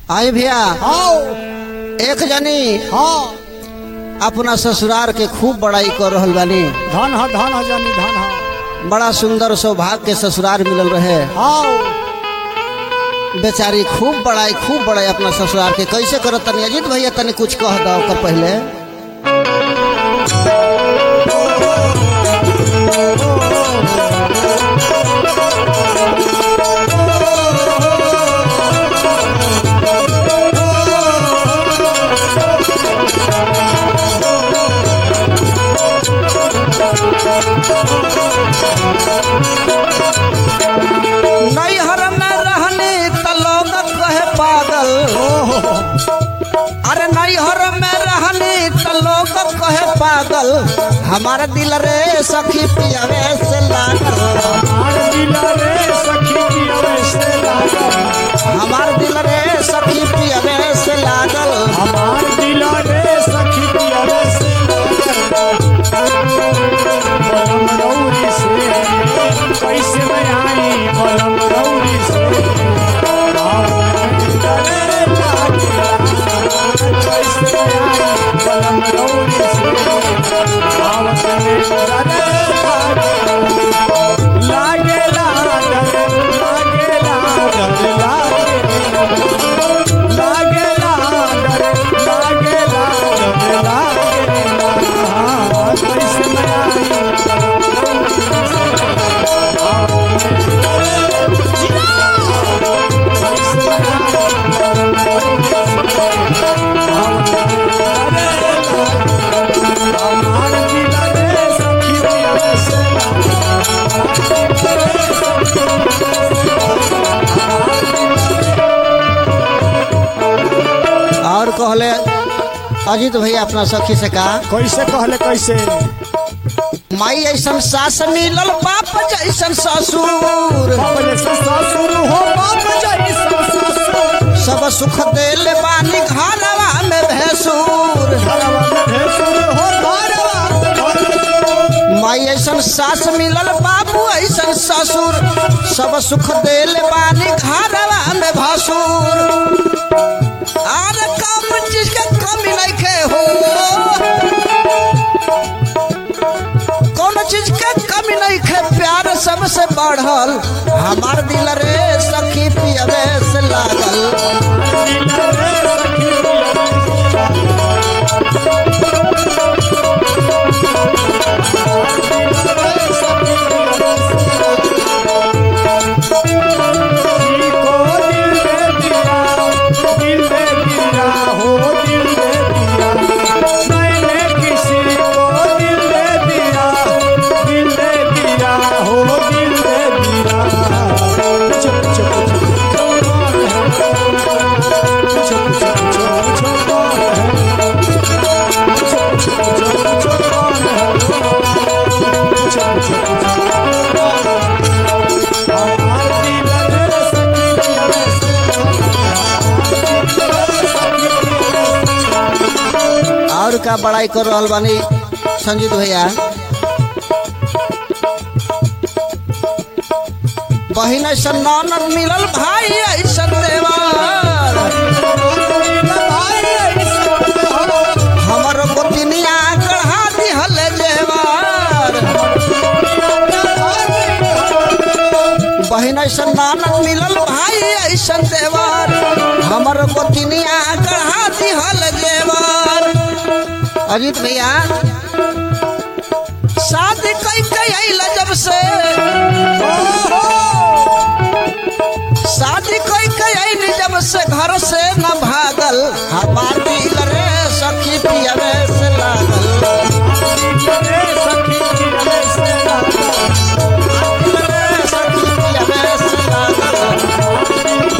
आई भैया आओ एक जनी हाँ अपना ससुरार के खूब बड़ाई कर रहल बानी धन ह धन ह जानी धन ह बड़ा सुंदर सौभाग्य के ससुरार मिलल रहे आओ बेचारी खूब बड़ाई खूब बड़ाई अपना ससुरार के कैसे करत तनी अजीत भैया तनी कुछ कह दो ओकर पहले नैहर में रहनी त लोग कहे पागल अरे नैहर में रहनी त लोग कहे पागल हमारा दिल रे सखी पियावे से लागल हमार दिल रे सखी की अवश्य लागल हमार दिल रे सखी पियावे से लागल हमार दिल रे सखी की अवश्य लागल बलम रौरी से कैसे मैं आई बलम रौरी से आओ रे लागल कैसे मैं आई बलम रौरी से आओ रे लागे लागल लागे लागल लागे लागे लागल लागे लागल लागे कैसे मैं आई और कहले अजीत भैया अपना सखी से कहा कैसे कहले कैसे माई ऐसन सास मिलल बाप जैसन ससुर बाप जैसे ससुर हो बाप जैसे ससुर सब सुख देले बानी घरवा में भैंसुर घरवा में भेसुर हो घरवा में भेसुर। माई ऐसन सास मिलल बाबू ऐसन ससुर सब सुख देले बानी घरवा में भसुर आर कम चीज के कमी नइखे हो कौन चीज के कमी नइखे प्यार सबसे बढ़ल हमार दिल रे सखी पियवे से लागल दिल रे सखी किसी को दिल दे दिया दिल दे दिया हो दिल दे दिया मैंने किसी को दिल दे दिया दिल दे दिया हो दिल दे दिया चुप चुप चुप चुप चुप चुप चुप और का बड़ाई कर रहल बानी संजीत भैया बहिन ऐसन ननद मिलल भाई ऐसन देवर हमर गोतिनिया गढ़ा दिहल जेवर बहिन ऐसन ननद मिलल भाई ऐसन देवर हमर गोतिनिया गढ़ा दिहल जेवर अजीत भैया शादी कई कई आइल जब से शादी कोई कई जब से घर से न भागल हमार दिल रे सखी पियवे से लागल दिल रे सखी पियवे से लागल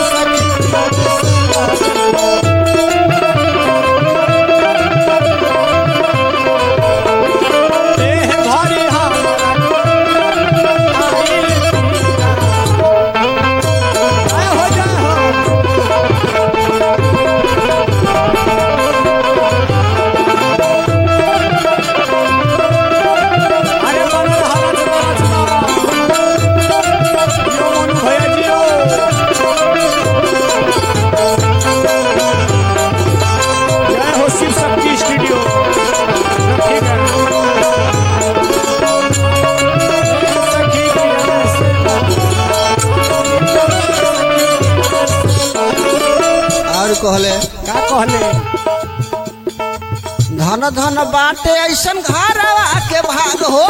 देह भारी हमारा आए हो जाए हो और कहले का कहले धन धन बाटे ऐसन घरवा के भाग हो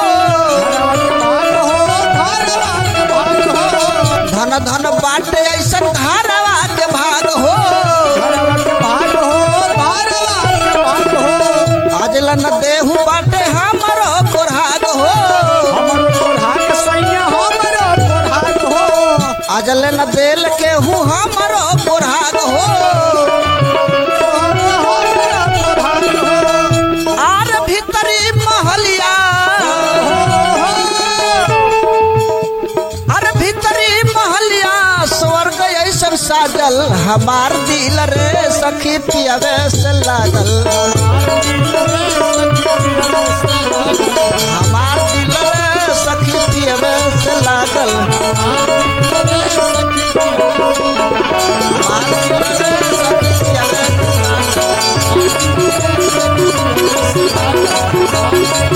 घरवा के भाग हो घरवा के भाग हो धन धन बाटे ऐसन घरवा के भाग हो घरवा के भाग हो घरवा के भाग हो आज लन देहू बाटे हमरो कोरहाग हो हमर कोढ़ाक सैया हमर कोढ़ाक हो आज लन देल के हूँ हमरो कोरहाग हो हमर कोढ़ाक हो आर भीतरी महलिया अरे भीतरी महलिया स्वर्ग ऐसन साजल हमार दिल रे सखी पियवे से लागल हमार दिल रे सखी पियवे से लागल हमार दिल रे सखी पियवे से लागल